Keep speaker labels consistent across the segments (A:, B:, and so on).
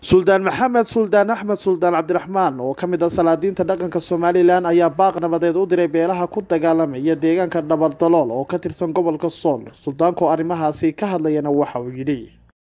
A: suldaan maxamed suldaan axmed suldaan cabdiraxmaan oo ka mid ah salaadiinta dhaqanka somalilan ayaa baaq nabadeed u diray beelaha ku dagaalamaya deegaanka dhabardalool oo ka tirsan gobolka sool suldaanku arrimahaasi ka hadlayana waxa uu yidhi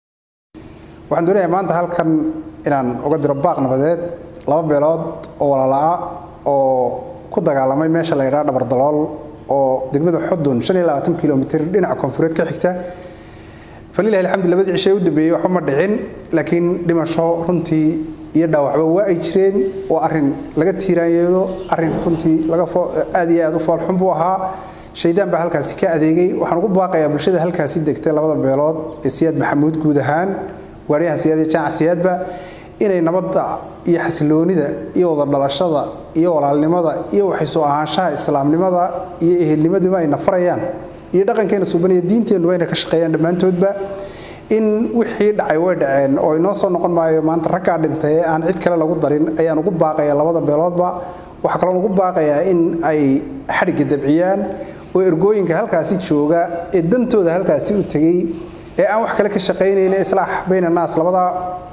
B: waxaan doonayaa maanta halkan inaan uga diro baaq nabadeed laba beelood oo walaala-a oo ku dagaalamay meesha la yidhaha dhabardalool oo degmada xudun kilomitr dhinaca koonfureed ka xigta falilahi alxamdu labadii cishe u dambeeyey waxba ma dhicin laakiin dhimasho runtii iyo dhaawacba waa ay jireen waa arin laga tiiraanyeedo arin runtii aad iyo aad u foolxun buu ahaa shaydaan baa halkaasi ka adeegay waxaan ugu baaqayaa bulshada halkaasi degtay labada beelood ee siyaad maxamuud guud ahaan waariyaha siyaad iyo jaaca siyaadba inay nabadda iyo xasiloonida iyo wada dhalashada iyo walaalnimada iyo waxaysoo ahaanshaha islaamnimada iyo ehelnimaduba ay nafarayaan iyo dhaqankeena suubanaya diinteennuba inay ka shaqeeyaan dhammaantoodba in wixii dhacay way dhaceen oo inoo soo noqon maayo maanta raggaa dhintay ee aan cid kale lagu darin ayaan ugu baaqayaa labada beeloodba waxaa kaloon ugu baaqayaa in ay xadhigga dabciyaan oo ergooyinka halkaasi jooga ee dantooda halkaasi u tegey ee aan wax kale ka shaqaynayna islaax bayna naas labada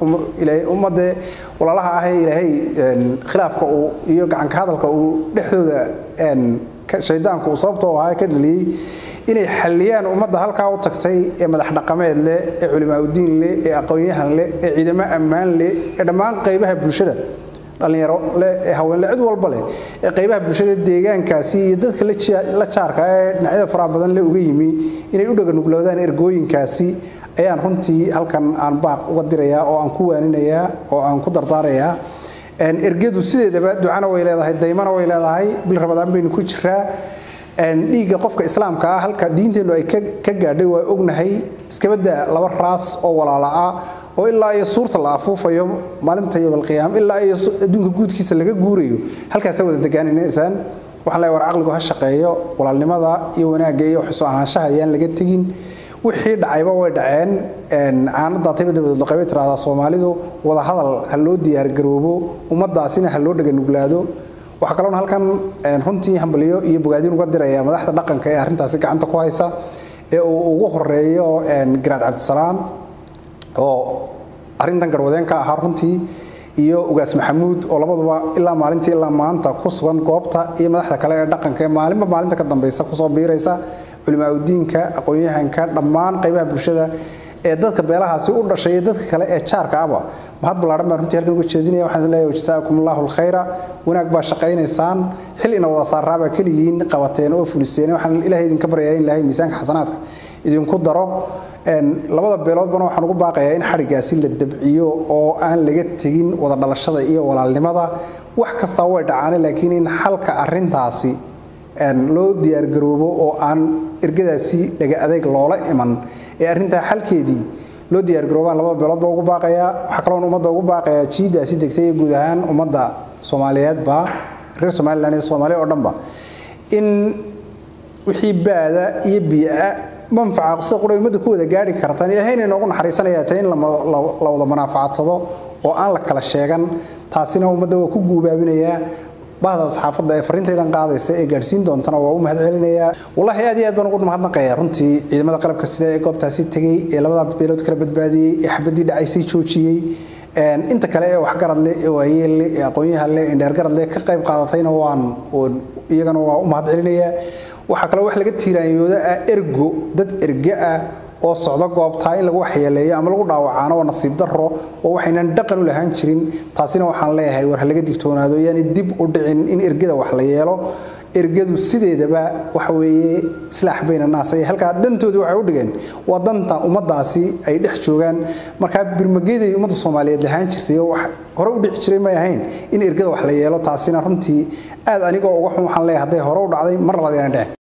B: ummadee walaalaha ah ee ilaahay khilaafka uu iyo gacanka hadalka uu dhexdooda shaydaanku uu sababtoo ahaa ka dhaliyey inay xalliyaan ummadda halkaa u tagtay ee madax dhaqameed leh ee culimaauddiin leh ee aqoon-yahan leh ee ciidamo ammaan leh ee dhammaan qaybaha bulshada dhallinyaro leh ee haweenle cid walba leh ee qaybaha bulshada deegaankaasi iyo dadka la jaarka ee dhinacyada faraha badan leh uga yimi inay u dhaganugloodaan ergooyinkaasi ayaan runtii halkan aan baaq uga dirayaa oo aan ku waaninayaa oo aan ku dardaarayaa ergadu sideedaba ducana way leedahay daymana way leedahay bil rabadaan baynu ku jiraa dhiigga qofka islaamka ah halka diinteennu ay ka gaadhay waa ognahay iskabada laba raas oo walaala ah oo ilaa iyo suurta la afuufayo maalinta yowmalqiyaama ilaa iyo adduunka guudkiisa laga guurayo halkaasa wada degaaninaysaan waxaan leeyahay war caqligu ha shaqeeyo walaalnimada iyo wanaagga iyo waxsoo ahaanshaha ayaan laga tegin wixii dhacayba way dhaceen caanadaatayba dabadood laqaybay tiraahdaa soomaalidu wada hadal ha loo diyaargaroobo ummadaasina ha loo dhaganuglaado waxaa kaloona halkan runtii hambalyo iyo bogaadin uga diraya madaxda dhaqanka ee arrintaasi gacanta ku haysa ee uu ugu horeeyo garaad cabdisalaan oo arrintan garwadeen ka ahaa runtii iyo ugaas maxamuud oo labaduba ilaa maalintii ilaa maanta ku sugan goobta iyo madaxda kale ee dhaqanka ee maalinba maalinta ka dambaysa kusoo biiraysa culimaauddiinka aqoon-yahanka dhammaan qaybaha bulshada ee dadka beelahaasi u dhashay iyo dadka kale ee jaarka aba mahad ballaaran baan runtii halkan uga jeedinaya waxaan leeyahay jasaakum allahu alkhayra wanaag baa shaqaynaysaan xil ina wada saaraabaa keligiin qabateen oo fuliseen waxaan ilaahay idinka baryayaa in ilaahay miisaanka xasanaadka idinku daro labada beeloodbana waxaan ugu baaqayaa in xadhiggaasi la dabciyo oo aan laga tegin wada dhalashada iyo walaalnimada wax kastaa way dhacaane laakiin in xalka arrintaasi loo diyaargaroobo oo aan ergadaasi dhaga adayg loola iman ee arrintaa xalkeedii loo diyaargaroobaan labada beeloodba ugu baaqayaa waxaa kaloon ummadda ugu baaqayaa jiidaasi degtay ee guud ahaan ummadda soomaaliyeedba reer somalilan iyo soomaaliya oo dhanba in wixii baada iyo biia manfaca sida qura ummadda ku wada gaari kartaan ilaahayna inoogu naxariisanayaa ta in la wada manaafacadsado oo aan la kala sheegan taasina ummadda waa ku guubaabinayaa bahda saxaafadda ee fariintaydan qaadaysa ee gaadhsiin doontana waa u mahad celinayaa wallaahi aad iyo aad baan ugu mahadnaqayaa runtii ciidamada qalabka sida ee goobtaasi tegey ee labada beelood kala badbaadiyey ee xabadii dhacaysay joojiyey inta kale ee waxgarad leh ee waayeel leh ee aqoonyahan leh ee dheergarad leh ka qayb qaadatayna waan iyagana waa u mahad celinayaa waxaa kaloo wax laga tiiraanyooda ah ergo dad erge ah oo socdo goobtaa in lagu waxyeeleeyo ama lagu dhaawacaano waa nasiib daro oo waxaynan dhaqan u lahaan jirin taasina waxaan leeyahay war ha laga digtoonaado yaani dib u dhicin in ergada wax la yeelo ergadu sideedaba waxa weeye islaax bayna naas ay halkaa dantoodii waxay u dhigeen waa danta ummaddaasi ay dhex joogaan markaa birmageeday ummadda soomaaliyeed lahaan jirtay oo wax hore u dhici jiray may ahayn in ergada wax la yeelo taasina runtii aad anigoo uga xun waxaan leeyahay hadday hore u dhacday mar labaad yaana dhicin